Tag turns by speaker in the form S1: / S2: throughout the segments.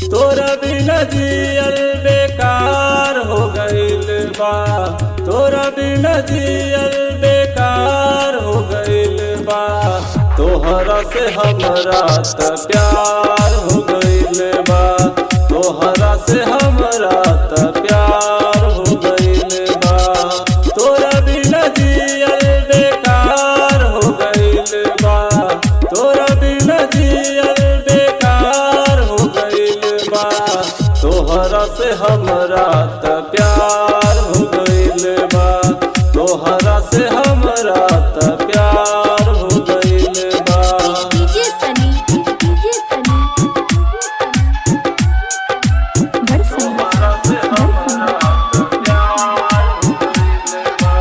S1: तोरा बिना जियल बेकार हो गईल बा तोरा बिना जियल बेकार हो गईल बा तोहरा से हमरा त प्यार हो गईल बा तोहरा से हमरा त प्यार हो गईल बा तोरा बिना जियल बेकार हो गईल बा तोरा बिना जियल बेकार हो गईल बा तोहरा से हमरा त प्यार हो गईल बा तोहरा से हमरा त प्यार हो गईल बा
S2: डीजे सनी डीजे सनी बरसा
S1: तोहरा से हमरा त प्यार हो गईल बा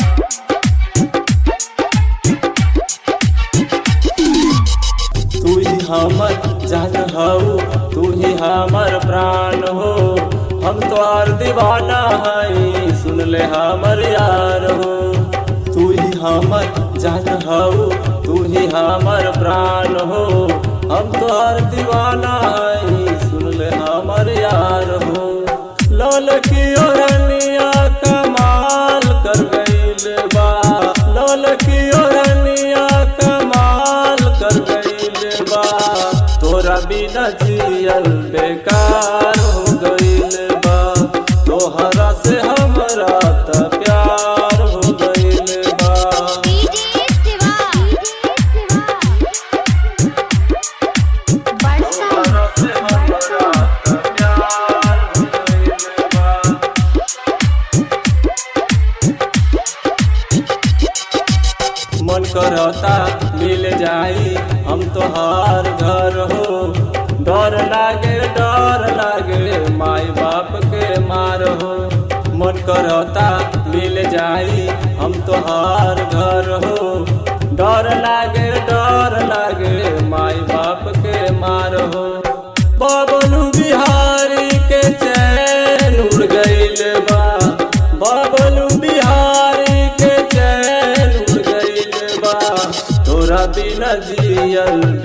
S1: तू ही हमर जान हऊ तू ही हमर प्राण हो हम तोहार दीवाना हई सुन ले हमर यार हो तू ही हमर जान हऊ तू ही हमर प्राण हो हम तोहार दीवाना हई सुन ले हमर यार हो लाल की ओरनिया कमाल कर गईल बा लाल की ओरनिया कमाल कर गईल बा तोरा बिना जियल बेकार हो गईल बा तोहरा से हमरा त प्यार हो गईल बा
S2: डीजे शिवा बरसा
S1: तोहरा से हमरा त प्यार हो गईल बा मन करता मिल जाई हम तोहार घर हो डर लागे डर लागे माई बाप के मार हो मन करता मिल जाई हम तोहार घर हो डर लागे डर लागे माई बाप के मार हो बबलू बिहारी के चैन उड़ गईल बा बबलू बिहारी के चैन उड़ गईल बा तोरा बिना जियल